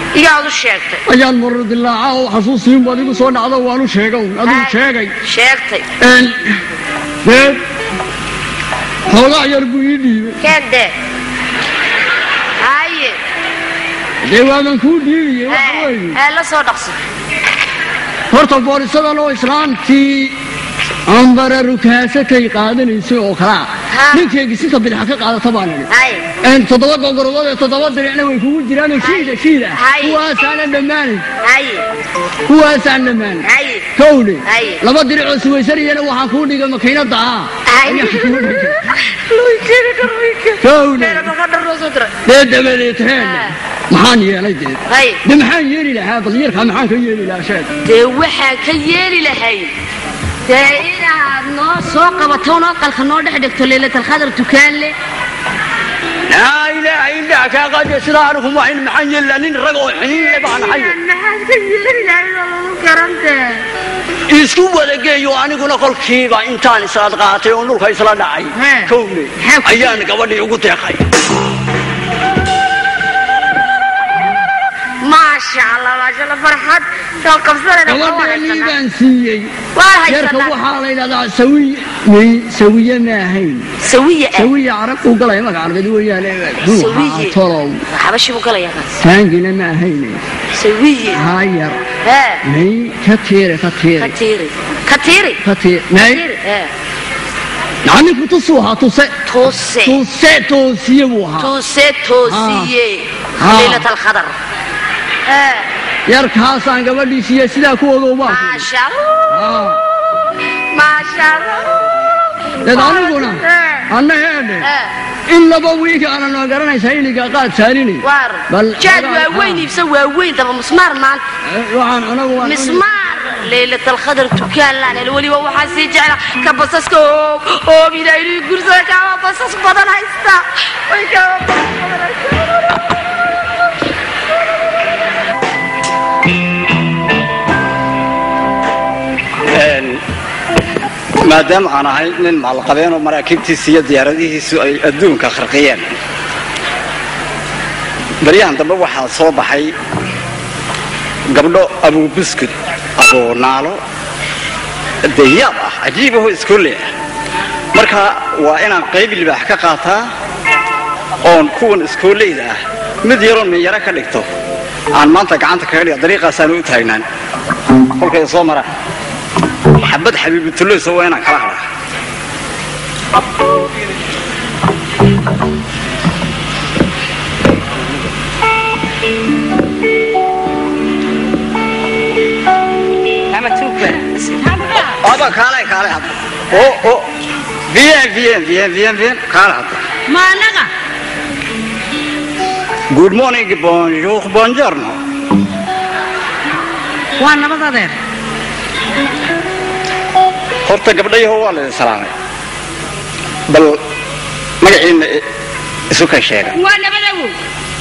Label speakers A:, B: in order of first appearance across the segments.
A: igaad u sheegtay
B: ayaan marar dilaaca oo xasuusiin baad igu soo dhacdo waanu sheegow adigu
A: Hay.
B: sheegay
A: sheegtay
B: Een, dee xoogaa yar buu ii dhiibay
A: keende haye
B: dee waaban kuu dhiibiyey waxa
A: ee
B: weeye
A: ee, la soo dhaqso
B: horta boolisadan oo islaantii ambara rukaasakay qaadanaysay oo kalaa
A: Ha.
B: ninkeygii sinta bidxa ka qaadata baan idhi
A: haye
B: Een, toddoba gogorodood ee toddoba diricna way kugu jiraan shiida shiida
A: Hay.
B: kuwaasaanan dhammaanin
A: haye
B: kuwaasaan dhammaanin
A: haye
B: kowle
A: Hay.
B: laba diricoo suwaysanayana waxaan kuu dhigay makiinada ah
A: haye
B: Ayaan kuu dhigay.
A: luykeri dharweyke
B: kowle
A: meera maka dharnoo soo diray
B: dee dabadeed heedhe
A: Ha.
B: maxaan yeelay dee
A: haye
B: de maxaan yeeli lahaa bal yarkaa maxaan ka yeeli lahaa sheeg
A: dee waxaan ka yeeli lahay dee inaad noo soo qabato noo qalka noo dhex dhigto leylatalkhadar dukaan leh
B: laa ilaaha illaa kaa qaadiya sidaa anigu maahin maxaan yeeli lahaa nin rag oo xiniinle baan ahay
A: maxaad ka yeeli lahay oo lagu garantee
B: isku wadageeyo aniguna kolkiiba intaan islaad qaatay oo dhulka isla dhacay
A: He.
B: kowle
A: Maxaa ku
B: ayaan gabadhii ugu deeqay
A: maasha allah maasha allah farxad soo qabsanayna waa
B: gabadheenii
A: haysanaa
B: baan siiyey
A: waa
B: yarka
A: haysanaa
B: waxaa la yidhahdaa sawiy may sawiye ma ahayn
A: sawiye ah
B: sawiye carab uu galaya magaca carbeed weeyaane
A: Sawiye.
B: tolow
A: xabashi buu galaya kaas
B: taangina ma ahayne
A: sawiye
B: haa yar
A: hee
B: may ka tiire ka
A: ka
B: tiire
A: tiiri ka tiiri
B: ka tiire may
A: tiiri hee
B: nacninku tusuu ahaa tuse
A: toose
B: tuse toosiye buu ahaa
A: toose toosiye
B: Ah.
A: leylatalkhadar hee
B: yarkaasaan gabadhii siiye sidaa ku ogow baan ku
A: maasha allah maasha allah
B: dad aniguna
A: Hee.
B: anna heedhe
A: hee
B: in laba wiig aanan ma garanaysa iliga qaad saarini
A: waar
B: Bal-
A: jaad
B: xogaa-
A: waaweyn iibsa waaweyn daba musmaar maanta
B: waxaan anagu waan
A: mismaar leylatalkhadar dukaan laan weliba waxaa sii jecla ka basaska oo oo ilaahii gursada kaaba basas badan haysta way kaaba basas badan haysta
C: maadaama aan ahay nin maalqabeen oo maraakiibtiisa iyo diyaaradihiisu ay adduunka kharqiyeen baryahan dambe waxaa soo baxay gabdho abuubuskud abuunaalo dayaab ah cajiib ahoo iskoole ah marka waa inaan qayb libaax ka qaataa oon kuwan iskooleyda ah mid yaroon minyaro ka dhigto aan maanta gacanta kaga dhiga dariiqaasaanu u taagnaan kolkay soo maraan xabad xabiibutulloysa waa inaan kala hadhaa aba kaale kaale hadda oo oo bien bien bien bien bien kaale hadda
A: ma anaga
C: good morning bonjour buongiorno
A: waa nabad adeer
C: horta gabdhayaho waa la idin salaamay bal magaciina i- isu ka sheega
A: waa nabad awow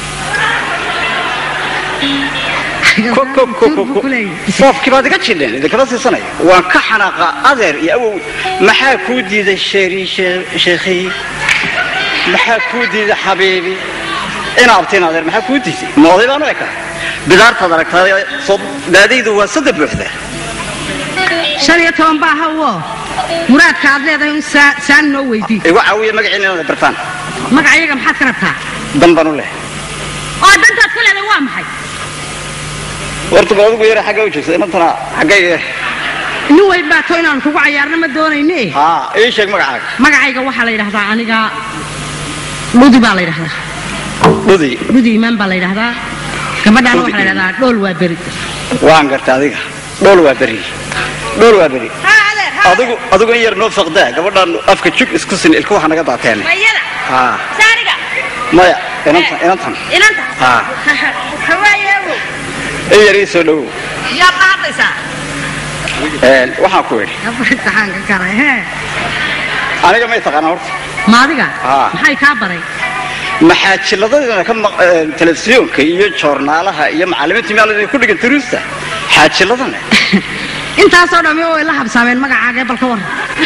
C: Ko- ko- ko- ko- ko- foofkii baad iga jidheen idinkama siisanaya waan ka xanaaqa adeer iyo awow maxaa kuu diiday sheeri sheekhiy maxaa kuu diiday xabiibi inaabtiin adeer maxaa kuu diiday mooday baan u ekaa bidaartaad aragtaa soo daadaydu waa saddex buuxda
D: shan iyo toban baa hawo muraadka aad leedahay un saa- saan noo weydii
C: igu caawiya magaciina inaad bartaan
D: magacayaga maxaad ka rabtaa
C: dan baan u leh
D: oo dantaad ka leedahay waa maxay
C: horta bal adigu yara xagga u joogsa inantana xaggayga
D: nin weyn baa to inaan kugu cayaarna ma doonayne
C: haa ii sheeg magacaaga
D: magacayga waxaa la yidhahdaa aniga dhudi baa la yidhahdaa
C: dhudi
D: dhudi imaan baa la yidhahdaa gabadhaana waxaa la yidhahdaa dhool waa beri
C: waan garta adiga dhool waa beri dhool waa beri adigu adigu in yar noo faqdaa gabadhaan afka jug isku sin ilka waxa naga daateen
A: mayada
C: haa
A: saaniga
C: maya inantan inantan
A: inanta
C: haa
A: hawaaye awow
C: in yar ii soo dhowow
A: yaad la hadlaysaa
C: Een, waxaan ku idhi
D: imtixaanka kale hee
C: aniga may taqaanaa horta
D: ma adiga
C: Haa.
D: maxay kaa baray
C: maxaa jiladadina ka maq- een, telefisyoonka iyo joornaalaha iyo macallimiinta meel ku dhigan turuusta xaajiladana
D: intaasoo dhammi way la habsaameen magacaaga balka war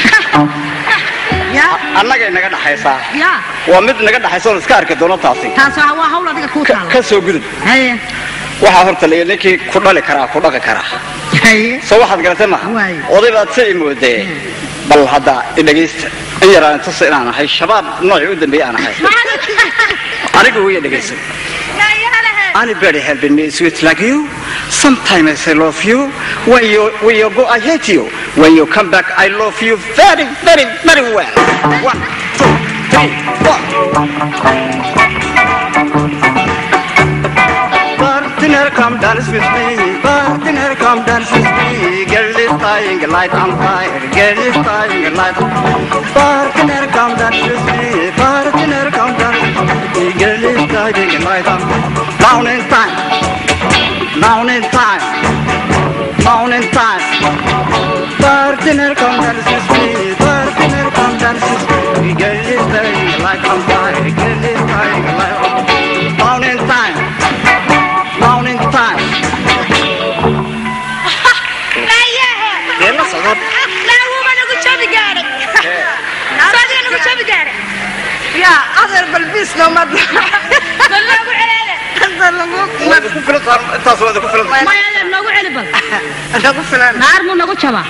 D: ya
C: annagay naga dhaxaysaa
D: ya
C: waa mid naga dhaxaysa oon iska arki doono taasi
D: taas waa waa hawl adiga kuu
C: Ka-
D: taala
C: ka soo gudub
D: haye
C: waxaa horta la ninkii ku dhali karaa ku dhaqi karaa
D: haye
C: soo waxaad garatay maha
D: Waay.
C: oday baad sa moodee bal hadda idhegaysta in yaraan tusa inaan ahay shabaab noocii u dambeeyey aan ahay anigu wiya dhegaysa Anybody helping me sweet like you? Sometimes I love you. When you when you go, I hate you. When you come back, I love you very, very, very well. One, two, three, four. Partner, come dance with me. Partner, come dance with me. Girl is dying, light on fire. Girl is dying, light on Partner, come dance with me. Partner, come dance with me. Girl is dying, light on Down in time. Down in time. Down in time. Partner, come dance with me. Partner, come dance with me. Girl is dying, light on fire. Girl is dying, light on Down in time. Down in time. Dee la socod.
D: yaa adeer balbiis noomad
C: Waad ku filan tahay, intaas waad ku filan tahay.
A: maya adeer noogu celi bal
D: nagu filan
A: naar muu nagu jabaa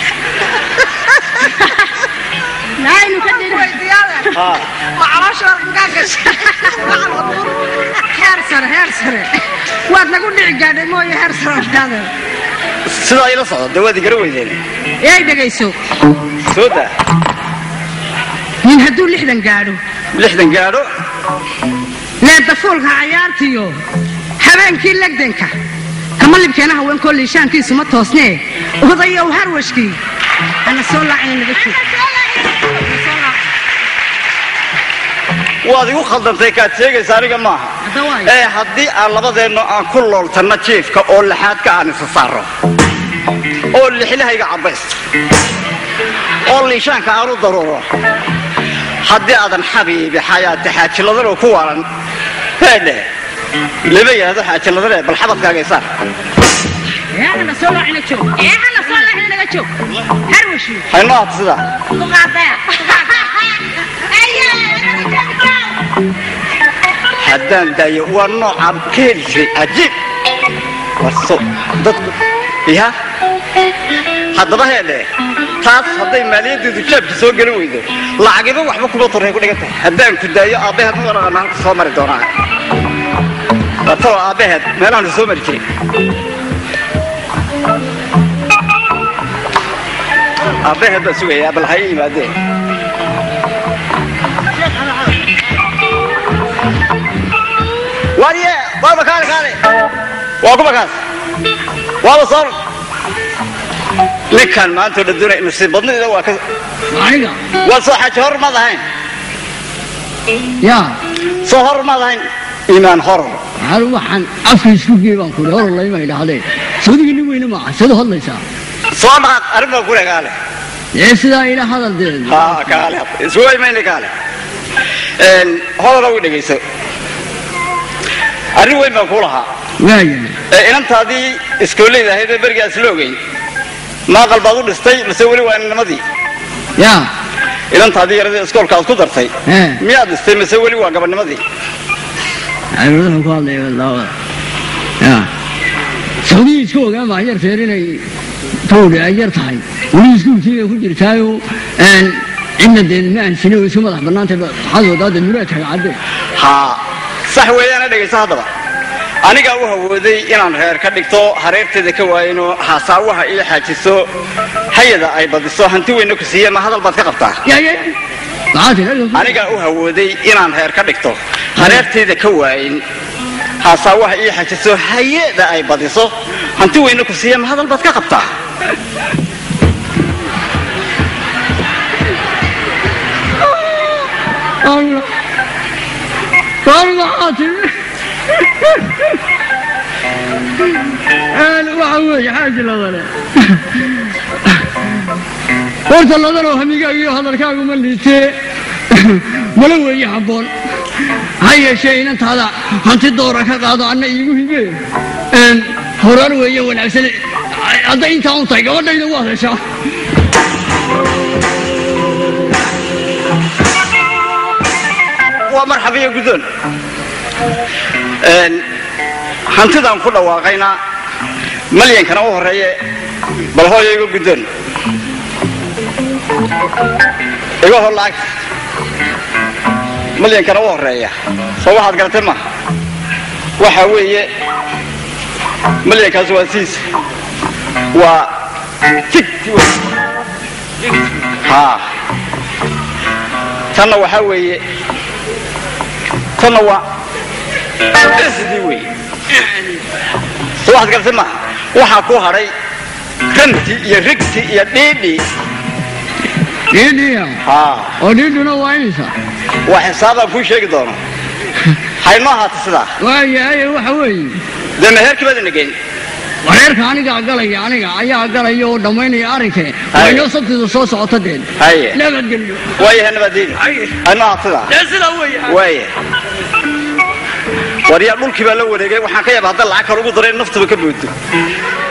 A: naaynu ka dhiri
D: weydiyaade
C: Haa.
D: ma caloosha halkaa gashay heer sare heer sare waad nagu dhici gaadhay mooye heer sare adeer
C: sidaa ila socda dee waad igara weydeen
D: yay dhegayso
C: soo daa
D: nin hadduu lixdan gaadho
C: lixdan gaadho
D: leenta fuulka cayaartiyo habeenkii legdanka kama libkeena haweenkoo liishaankiisu ma toosnee odayow harwashkii ana soo laacina naga joog
C: waad igu khaldantay kaad sheegaysa aniga maaha
D: Hadda waayo.
C: ee haddii aan labadeenno aan ku looltanno jiifka oo laxaadka aan isa saaro oo lixlahayga cabbaysto oo liishaanka aan u daruuro haddii aadan xabiibi xayaati xaajiladanoo ku waalan heedhe lama yidhahdo xaajiladane bal xabadkaaga isaar
D: ee ana soo laacina joog ee ana soo laacina naga joog harwashkii
C: haynoo hata sidaa haddaan daayo waa noocaan ka heli jiray cajiib warso dadku ya haddaba heedhe taas hadday maaliyaddeedu jaabka soo gelin weydo lacagiba waxba kuma torray ku dhigan tahay haddaan ku daayo aabbaheed ma waraqana halka soo mari doonaa watalo aabbaheed meelahan soo mari jiray aabbaheed baa sugayaa bal haya yimaadeen warye waaba kaale kaale waa kuma kaas waaba soo ninkan maanta oo dhan doonaya nasiib badnida waa ka
B: aniga
C: waa soo xaji hor maad ahayn
B: yaa
C: soo hor maad ahayn iimaan hor
B: hal waxaan afka isku geey baan kuri hor layma idhaahdeen soodigii nin weyne maaha sida hadlaysaa
C: soo dhaqaaq arrin baa kule kaale
B: ee sidaa ila hadal dee
C: ha kaale isugu imayna kaale een hodala u dhegayso arrin weyn baan kuu lahaa
B: waayahay
C: ee inantaadii iskooleyda ahayd ee berigaas la ogay maaqal baad u dhistay mase weli waa inanimadii
B: yaa
C: inantaadii yaradii iskoolka aad ku dartay
B: Ee.
C: miyaad dhistay mase weli waa gabadhnimadii
B: cibiradaha ku hadlaya laabada yaa soodigii iska ogaan baan yar feer inay towdhi ay yar tahay weli iskuulkiibay ku jirtaayo een cidna dee ma aansini oo iska madax bannaantay waxaad wadaade muraadkaaga cadde
C: haa sax weeyaana dhegayso haddaba anigaa u hawooday inaan reer ka dhigto hareerteeda ka waayino haasaawaha iyo xaajiso hayada ay badiso hanti weyna ku siiye ma hadal baad ka qabtaa
B: yaa yaa maxaa tiri
C: anigaa u hawooday inaan reer ka dhigto hareerteeda ka waayin haasaawaha iyo xajiso hayada ay badiso hanti weyna ku siiye ma hadal baad ka qabtaa
B: Allah. Allah عاطل أنا وحوي حاجة لغلا horta ladanoo hamigaaga iyo hadalkaagu ma liitee mala weeye habboon ha yeeshee inantaada hanti doora ka qaado anna iigu hibee horar weeye wanaagsan hadday intaa un tahay gabadhayda waad heshaa
C: waa marxabiyo guddoon hantidaan ku dhawaaqayna malyankana u horreeye bal hooyo iga guddoon iga hor lacagta malyankana u horreeya soo waxaad garatay ma waxa weeye malyankaas waa siis waa tigti haa tanna waxaa weeye tanna waa isdii wey soo waxaad garatay ma waxaa ku hadhay ranti iyo rigsi iyo dhiidhi
B: dhiidhiya
C: haa
B: oo dhiidhuna waa imisa
C: waa xisaabaan kuu sheegi doono haynoo ahaata sidaa
B: waayahay waxa weeye
C: dee meherkii baad inageyn
B: wareerka anigaa galaya aniga ayaa galaya oo dhammaynaya arrinke waa inoo sabtida soo socota deen
C: haye
B: nabadgelyo
C: waayahay nabaadiin haynoo ahaata sidaa waaya war yaa dhulkii baa la wareegay waxaan ka yaaba hadda lacag kale ugu daray in naftuba ka boodo